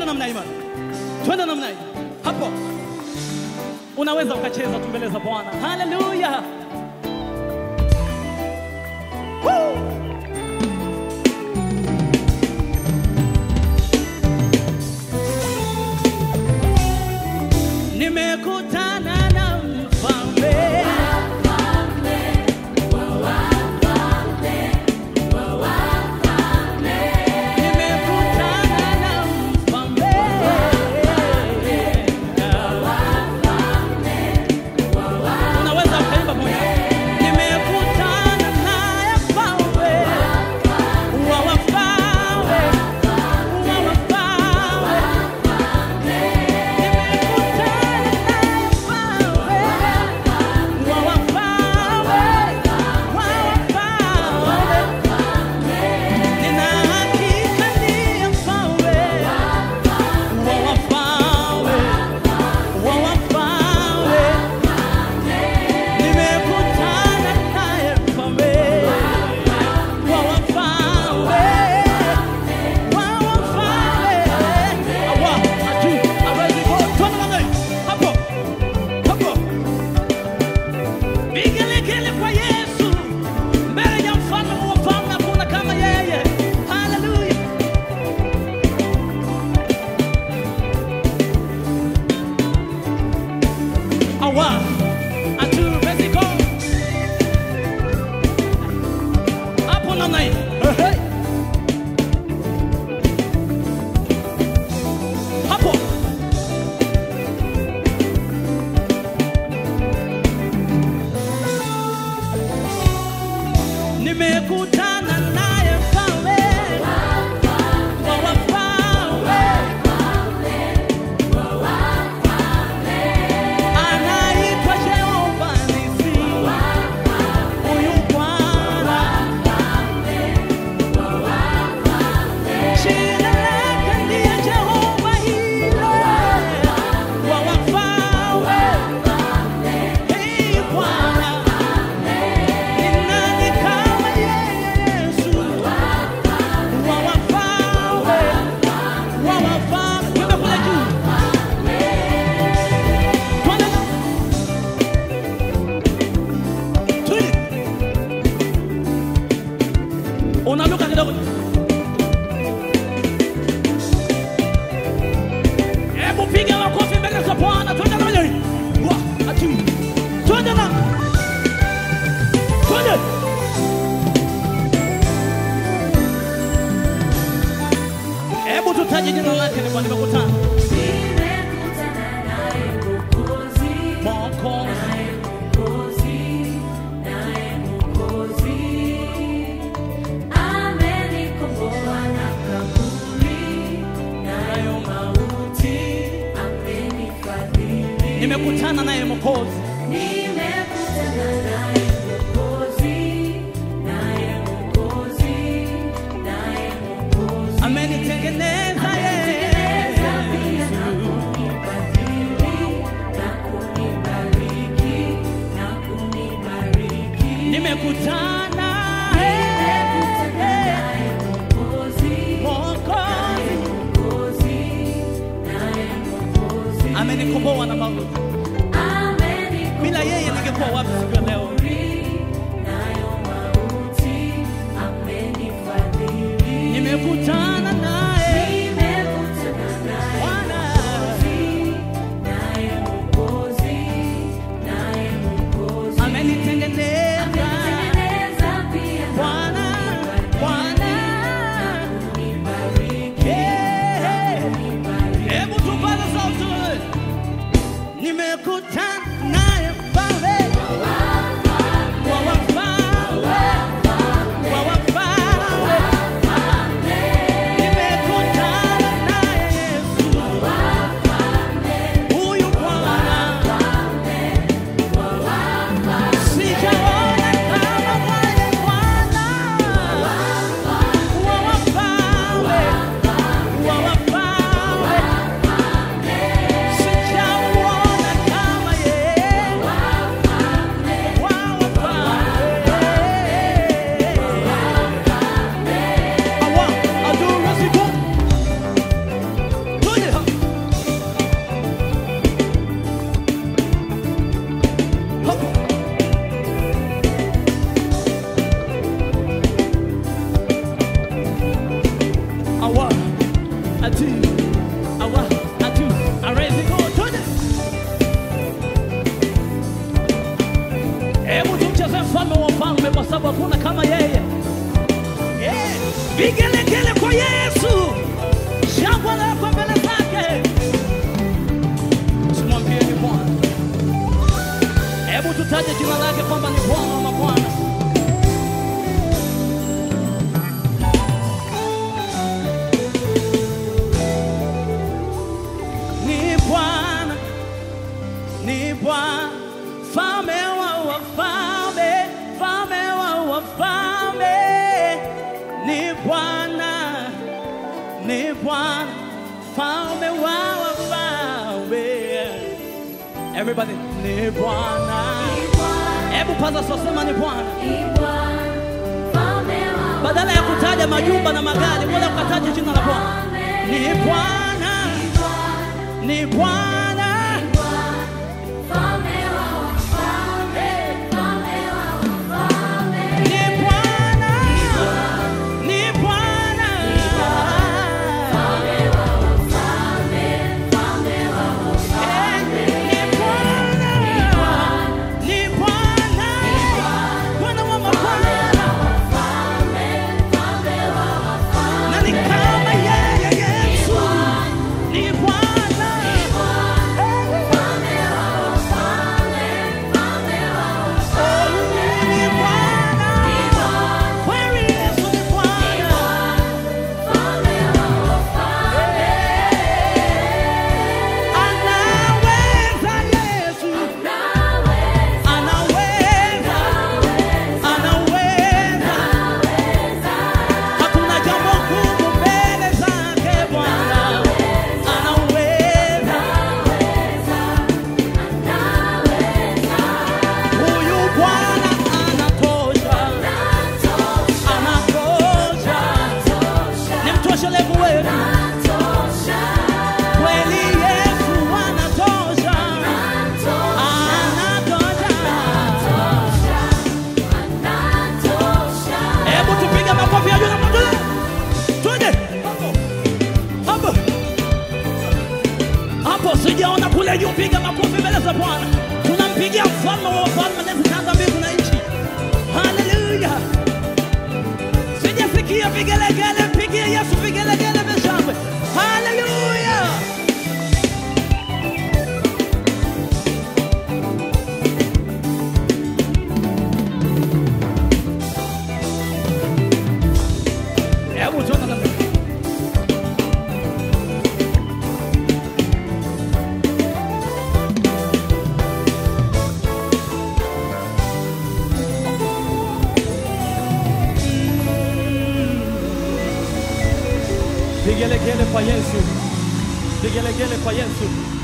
twende namna hii bana, twende namna hii hapo. Unaweza ukacheza tu mbele za Bwana. Haleluya! Woo! Nimekutana na mfalme Nimekutana na mfalme Unaweza ukaimba moja. Nimekutana naye mfalme wa wafalme, wa wafalme. Nimekutana naye mfalme wa wafalme, wa wafalme. Nina hakika ndiye mfalme wa wafalme, wa wafalme. Nimekutana naye mfalme wa wafalme, wa wafalme. Awa, atu, hawezi ku- twende namna hii. Hapo, hapo. Vigelegele kwa Yesu, mbele ya mfalme wa wafalme hakuna kama yeye. Haleluya. Awa, atu, let's go. Hapo namna hii. Ehe. Hapo. Nimekutana naye mfalme wa wafalme. Anaitwa Jehova Nisi. Huyu Bwana. Jina lake ndiye Jehova Yire. Wa wafalme. Hey, Bwana. Ni nani kama yeye Yesu? Wa wafalme. Wa wafalme. Twende kule juu. Twende. Twende. Unaluka kidogo. Hebu piga makofi mbele za Bwana. Twende na mwenyewe. Wa, atu. Twende na. Twende. Hebu tutaje jina lake ni Bwana nimekutana. Nimekutana naye Mwokozi, Mwokozi. naye Mwokozi, naye Mwokozi. Amenikomboa na kaburi, nayo mauti amenifadhili. Nimekutana naye Mwokozi. Nimekutana naye Mwokozi, naye Mwokozi, naye Mwokozi. Amenitengeneza yeye. Amenitengeneza pia na kunibadili, na kunibariki, na kunibariki. Nimekutana Nimekutana naye Mwokozi, Mwokozi. naye Mwokozi, naye Mwokozi. Amenikomboa na mauti. Amenikomboa Bila yeye ningekuwa wapi siku ya leo? nayo mauti amenifadhili. Nimekutana naye Nimekutana naye Bwana. naye Mwokozi, naye Mwokozi. Amenitengeneza Amenitengeneza pia na Bwana. Bwana. kunibariki, Yeah. kunibariki. Hebu tupaze sauti. Nimekutana naye mfalme awa atu arezi go twende hebu tumcheze mfalme wa falme kwa sababu hakuna kama yeye Eh, vigelegele kwa yesu shangwe lako mbele zake simwambie ni bwana hebu tutaje jina lake kwamba ni bwana wa mabwana ni bwana ni bwana fame wa wafalme fame wa wafalme ni bwana ni bwana fame wa wafalme everybody ni bwana hebu paza sosema ni bwana badala ya kutaja majumba na magari bora ukataja jina la bwana ni bwana ni bwana ni bwana ni bwana Eh, ni bwana ni bwana bwana wa mabwana na ni kama yeye Yesu ni bwana ni bwana kweli Yesu ni bwana anaweza Yesu anaweza anaweza hakuna jambo gumu mbele zake Bwana anaweza huyu Bwana anatosha anatosha ni mtoshelevu wetu kweli Yesu anatosha anatosha hebu tupige makofi ya juu na mwingine twende hapo hapo hapo sijaona kule juu piga makofi mbele za bwana tunampigia mfalme wa wafalme nezitanga mbingu na nchi haleluya sijasikia vigelegele mpigie yesu vigelegele vya shangwe haleluya hebu tuone namna vigelegele kwa yesu vigelegele kwa yesu